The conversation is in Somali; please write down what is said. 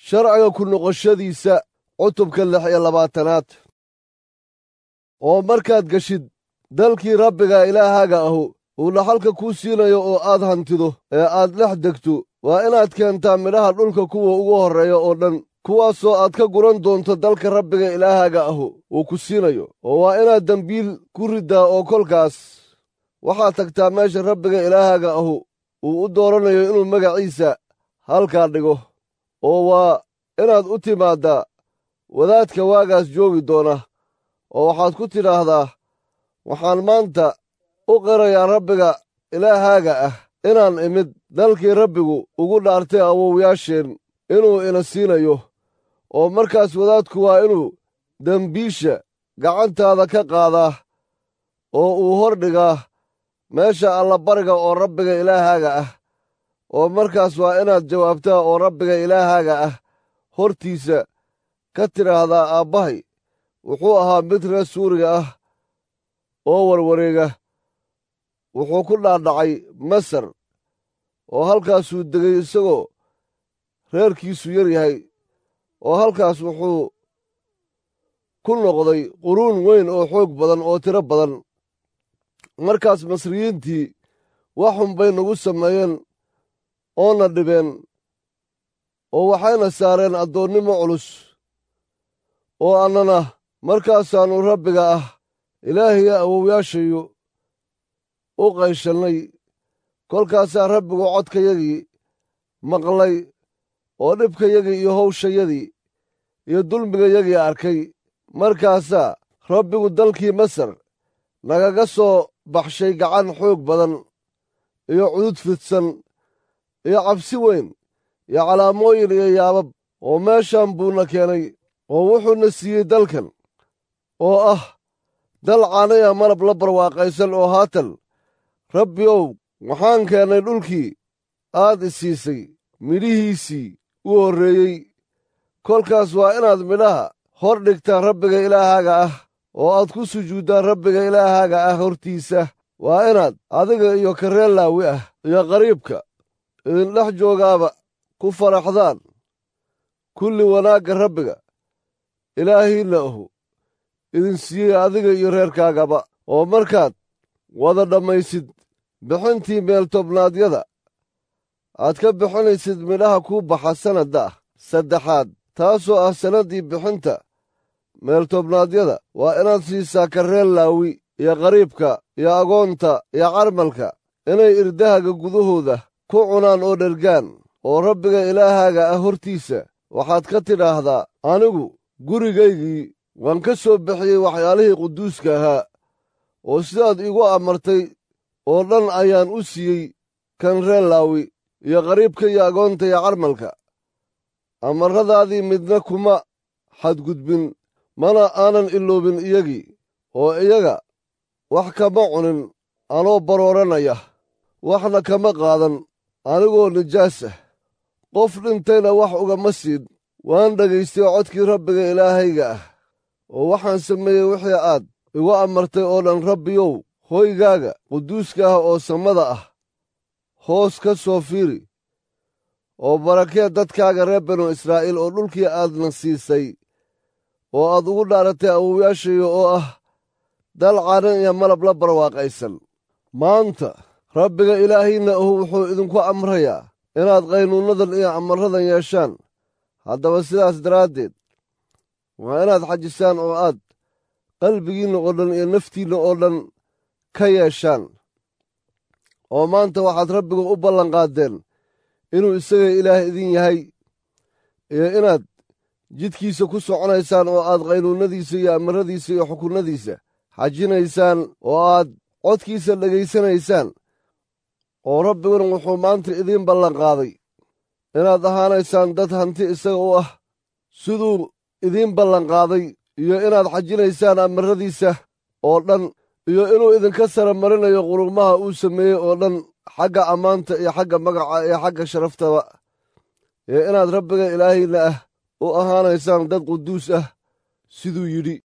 sharciga ku noqoshadiisa cutubka lix iyo labaatanaad oo markaad geshid dalkii rabbiga ilaahaaga ahu uu dhaxalka kuu siinayo oo aad hantido ee aad dhex degto waa inaad keentaa midhaha dhulka kuwa ugu horreeya oo dhan kuwaasoo aad ka guran doonto dalka rabbiga ilaahaaga ahu uu ku siinayo oo waa inaad dembiil ku riddaa oo kolkaas waxaad tagtaa meesha rabbiga ilaahaaga ahu uu u dooranayo inuu magaciisa halkaa dhigo oo waa inaad u timaaddaa wadaadka waagaas joogi doona oo waxaad ku tidhaahdaa waxaan maanta u qirayaa rabbiga ilaahaaga ah inaan imid dalkii rabbigu ugu dhaartay awowyaasheen inuu ina siinayo oo markaas wadaadku waa inuu dembiisha gacantaada ka qaadaa oo uu hor dhigaa meesha allabariga oo rabbiga ilaahaaga ah oo markaas waa inaad jawaabtaa oo rabbiga ilaahaaga ah hortiisa ka tidhaahdaa aabbahay wuxuu ahaa mid reer suuriga ah oo warwareega wuxuu ku dhaadhacay masar oo halkaasuu degay isagoo reerkiisu yar yahay oo halkaas wuxuu ku noqday quruun weyn oo xoog badan oo tiro badan markaas masriyiintii wax xun bay nagu sameeyeen oona dhibeen oo waxayna saareen addoonnimo culus oo annana markaasaannu rabbiga ah ilaahiya awowyaashayu u qayshannay kolkaasaa rabbigu codkayagii maqlay oo dhibkayagii iyo hawshayadii iyo dulmigayagii arkay markaasaa rabbigu dalkii masar nagaga soo baxshay gacan xoog badan iyo cudud fidsan iyo cabsi weyn iyo calaamooyin iyo yaabab oo meeshan buuna keenay oo wuxuuna siiyey dalkan oo ah dal caanaya malab la barwaaqaysan oo haatan rabbi ow waxaan keennay dhulkii aad i siisay midhihiisii u horreeyey kolkaas waa inaad midhaha hor dhigtaa rabbiga ilaahaaga ah oo aad ku sujuuddaan rabbiga ilaahaaga ah hortiisa waa inaad adiga iyo kareel laawi ah iyo qariibka idindhex joogaaba ku faraxdaan kulli wanaagga rabbiga ilaahiinna ahu idin siiyey adiga iyo reerkaagaba oo markaad wada dhammaysid bixintii meeltobnaadyada aad ka bixinaysid midhaha kuu baxa sannadda saddexaad taasoo ah sannaddii bixinta meeltobnaadyada waa inaad siisaa karreel laawi iyo qariibka iyo agoonta iyo carmalka inay irdahaga gudahooda ku cunaan oo dhergaan oo rabbiga ilaahaaga ah hortiisa waxaad ka tidhaahdaa anigu gurigaygii waan ka soo bixiyey waxyaalihii quduuska ahaa oo sidaad iigu amartay oo dhan ayaan u siiyey kan reer laawi iyo qariibka iyo agoonta iyo carmalka amarradaadii midna kuma xadgudbin mana aanan iloobin iyagii oo iyaga wax kama cunin anoo barooranaya waxna kama qaadan anigoo nijaas ah qof dhintayna wax ugama siin waan dhagaystay codkii rabbiga ilaahayga ah oo waxaan sameeyey wixii aad igu amartay oo dhan rabbiyow hoygaaga quduuska ah oo samada ah hoos ka soo fiiri oo barakee dadkaaga reer banu israa'iil oo dhulkii aadna siisay oo aad ugu dhaaratay awowyaashaya oo ah dal caanan iyo malab la barwaaqaysan maanta rabbiga ilaahiinna ahu wuxuu idinku amrayaa inaad qaynuunnadan iyo amarradan yeeshaan haddaba sidaas daraaddeed waa inaad xajisaan oo aad qalbigiinna oo dhan iyo naftiinna oo dhan ka yeeshaan oo maanta waxaad rabbiga u ballanqaaddeen inuu isaga ilaah idin yahay iyo inaad jidkiisa ku soconaysaan oo aad qaynuunnadiisa iyo amarradiisa iyo xukunnadiisa xajinaysaan oo aad codkiisa dhegaysanaysaan oo rabbiguna wuxuu maanta idiin ballanqaaday inaad ahaanaysaan dad hanti isaga u ah siduu idiin ballanqaaday iyo inaad xajinaysaan amarradiisa oo dhan iyo inuu idinka sara marinayo qurumaha uu sameeyey oo dhan xagga ammaanta iyo xagga magaca iyo xagga sharaftaba iyo inaad rabbiga ilaahayna ah u ahaanaysaan dad quduus ah siduu yidhi